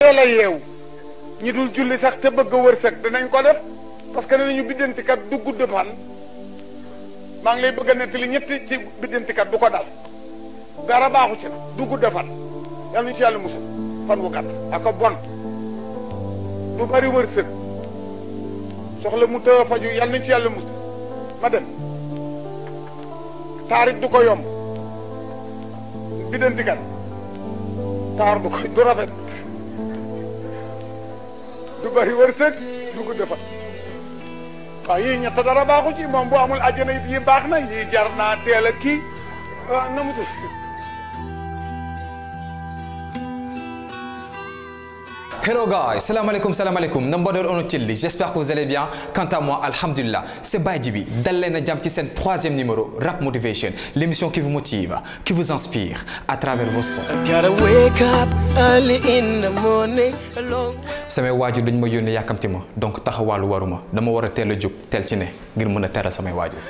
teel a yeewu ñi dul julli sax te bëgg a wërsëg danañ ko def parce que danañu biddantikat du gudd fan maa ngi lay bëgg a nettali ñetti ci biddantikat du ko dal dara baaxu ci na du gudd fan yàlla ñu ci yàlla musul fan wu gàtt ak a bon du bari wërsëg soxla mu tëw a faju yàlla nañ ci yàlla musul ma dem taarit du ko yomb biddantikat taar du ko du rafet du bari wërsëg du gudd fan waaw yii ñett dara baaxu ci moom bu amul àjjana it yi baax na yii jar naa teel a kii na mu tudd Hello guys, salam alaikum, salam alaikum. Nambador ono chilli. J'espère que vous allez bien. Quant à moi, alhamdulillah, c'est Bajibi. Dallena Jam qui c'est troisième numéro, Rap Motivation. L'émission qui vous motive, qui vous inspire à travers vos sons. Gotta wake up early in the morning. a long samay waajur dañ ma yónnee yàkkamti ma donc taxawaalu waruma dama war a teel a jóg teel ci ne ngir mën a teral samay waajur.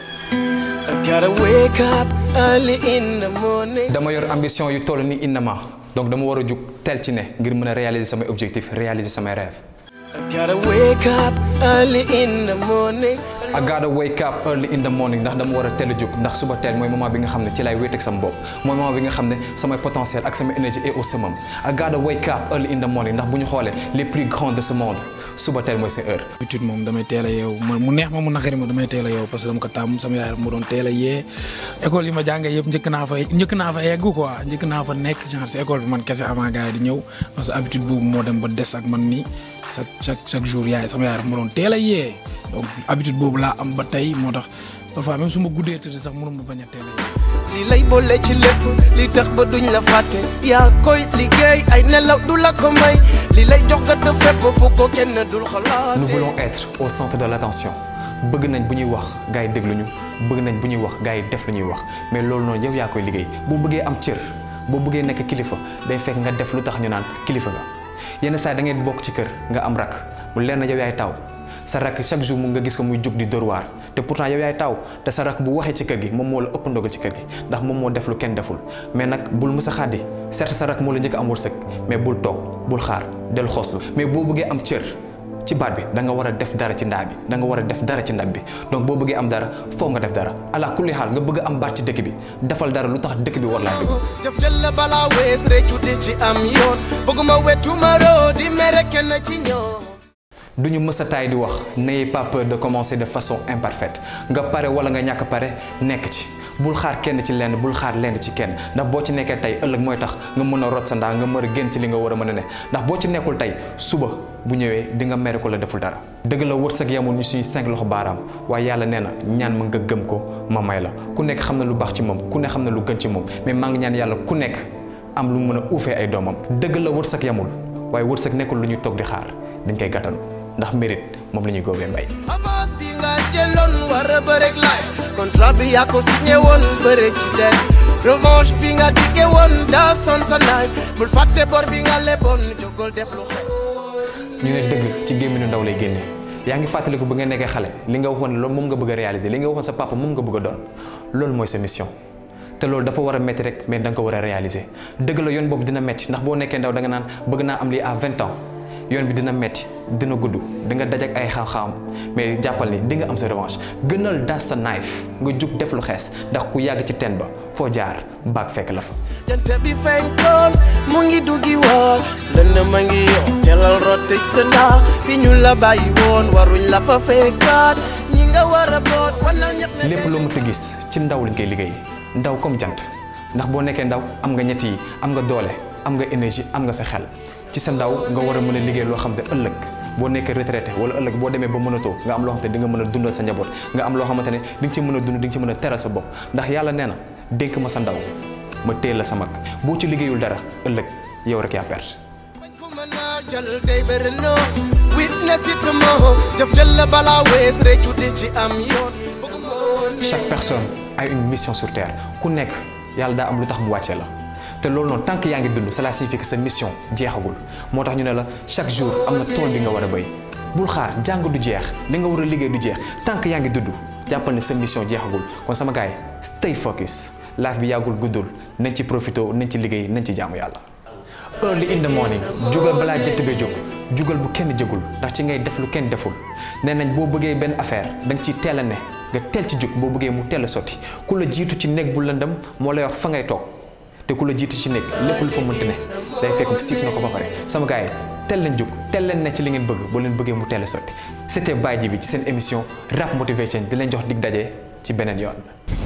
I gotta wake up early in the morning. dama yor ambition yu toll ni innama donc dama war a jóg teel ci ne ngir mën a réaliser samay objectif réaliser samay rêve. I gotta wake up early in the morning. I gotta wake up early in the morning ndax dama war a teel a jóg ndax suba teel mooy moment bi nga xam ne ci lay wéet ak sama bopp mooy moment bi nga xam ne samay potentiel ak sama énergie est au summum I gotta wake up early in the morning ndax bu ñu xoolee les plus grands de ce monde suba teel mooy seen heure. habitude moom damay teel a yeewu man mu neex ma mu naqari ma damay teel a yeewu parce que dama ko tàmm sama yaay mu doon teel a yee école yi ma jàngee yëpp njëkk naa fa njëkk naa fa egg quoi njëkk naa fa nekk genre si école bi man kese avant gars yi di ñëw parce que habitude boobu moo dem ba des ak man nii chaque chaque chaque jour yaay sama yaay mu doon teel a yee donc habitude boobu laa am ba tey moo tax parfois même su ma guddee tëdd sax mënu ma bañ a teel a yee. li lay boole ci lépp li tax ba duñ la fàtte yaa koy liggéey ay nelaw du la ko may li lay jox ko de fépp fu ko kenn dul xalaate nous voulons être au centre de l'attention bëgg nañ bu ñuy wax gars yi déglu ñu bëgg nañ bu ñuy wax gars yi def lu ñuy wax mais loolu noonu yow yaa koy liggéey boo bëggee am cër boo bëggee nekk kilifa day fekk nga def lu tax ñu naan kilifa nga yenn saa yi da ngeen bokk ci kër nga am rak mu leer na yow yaay taw sa rak chaque jour mu nga gis ko muy jóg di dóor waar te pourtant yow yaay taw te sa rak bu waxee ci kër gi moom moo la ëpp ndogal ci kër gi ndax moom moo def lu kenn deful mais nag bul mës a xàddi certes sa rak moo la njëkk am wërsëg mais bul toog bul xaar del xoslu mais boo bëggee am cër ci baat bi da nga war a def dara ci ndaa bi da nga war a def dara ci ndab bi donc boo bëggee am dara foog nga def dara ala kulli xaal nga bëgg a am baat ci dëkk bi defal dara lu tax dëkk bi war laa déglu jëf jël la balaa wees réccu di ci am yoon bëgguma wetu ma roo di mere kenn ci ñoom du ñu mës a taay di wax n'ayez pas peur de commencer de façon imparfaite nga pare wala nga ñàkk pare nekk ci bul xaar kenn ci lenn bul xaar lenn ci kenn ndax boo ci nekkee tey ëllëg mooy tax nga mën a rot sa ndaa nga mën a génn ci li nga war a mën a ne ndax boo ci nekkul tey suba bu ñëwee di nga mere ko la deful dara dëgg la wërsëg yamul ñu suñu cinq loxo baaraam waaye yàlla nee na ñaan ma nga gëm ko ma may la ku nekk xam na lu baax ci moom ku ne xam na lu gën ci moom mais maa ngi ñaan yàlla ku nekk am lu mën a uufee ay doomam dëgg la wërsëg yamul waaye wërsëg nekkul lu ñuy toog di xaar dañ koy gàttanu ndax mérite moom la ñuy góobee mbay avance bi nga jëloon war a bërek life contrat bi yaa ko signé woon bëre ci des revanche bi nga diggé woon daa son sa knife bul fàtte bor bi nga leboon jógol def lu xew ñu ne dëgg ci gémminu ndaw lay génnee yaa ngi fàttaliku ba nga nekkee xale li nga waxoon loolu moom nga bëgg a réaliser li nga waxoon sa papa moom nga bëgg a doon loolu mooy sa mission te loolu dafa war a métti rek mais da nga ko war a réaliser dëgg la yoon boobu dina métti ndax boo nekkee ndaw da nga naan bëgg naa am lii à vingt ans yoon bi dina metti dina gudd di nga daj ak ay xam-xam mais jàppal ni di nga am sa revanche gënal das sa knife nga jug def lu xees ndax ku yàgg ci teen ba foo jaar baag fekk la fa. jant bi fenkoon mu ngi duggi woon lënd ma ngi yoon telal rotte sa ndaa fi ñu la bàyyi woon waruñ la fa fekkaat ñi nga war a boot wanal ñëpp ne lépp loo mënta gis ci ndaw lañ koy liggéey ndaw comme jant ndax boo nekkee ndaw am nga ñett yi am nga doole am nga énergie am nga sa xel ci sa ndaw nga war a mën a liggéey loo xam ne ëllëg boo nekkee retraité wala ëllëg boo demee ba mënatoo nga am loo xamante ne di nga mën a dundal sa njaboot nga am loo xamante ne di nga ci mën a dund di nga ci mën a teral sa bopp ndax yàlla nee na dénk ma sa ndaw ma téel la sa mag boo ci liggéeyul dara ëllëg yow rek yaa perte. bañ fu mën a jël day bëri no witness it moo jëf jël la balaa wees réccu di ci am yoon bëgguma woon chaque personne a une mission sur terre ku nekk yàlla daa am lu tax mu wàccee la te loolu noonu tant que yaa ngi dund cela signifie que sa mission jeexagul moo tax ñu ne la chaque jour am na tool bi nga war a béy bul xaar jàng du jeex li nga war a liggéey du jeex tant que yaa ngi dund jàppal ne sa mission jeexagul kon sama gars yi stay focus life bi yàggul guddul nañ ci profité nañ ci liggéey nañ ci jaamu yàlla. early in the morning jugal balaa jant bee jóg jugal bu kenn jëgul ndax ci ngay def lu kenn deful nee nañ boo bëggee benn affaire da nga ciy teel a ne nga teel ci jóg boo bëggee mu teel a sotti ku la jiitu ci néeg bu lëndëm moo lay wax fa ngay toog te ku la jiitu ci néeg lépp lu fa mënti ne day fekk siif na ko ba pare sama gars yi teel leen jóg teel leen ne ci li ngeen bëgg boo leen bëggee mu teel a sotti c'était Baye Djibi ci seen émission rap motivation di leen jox dig daje ci beneen yoon.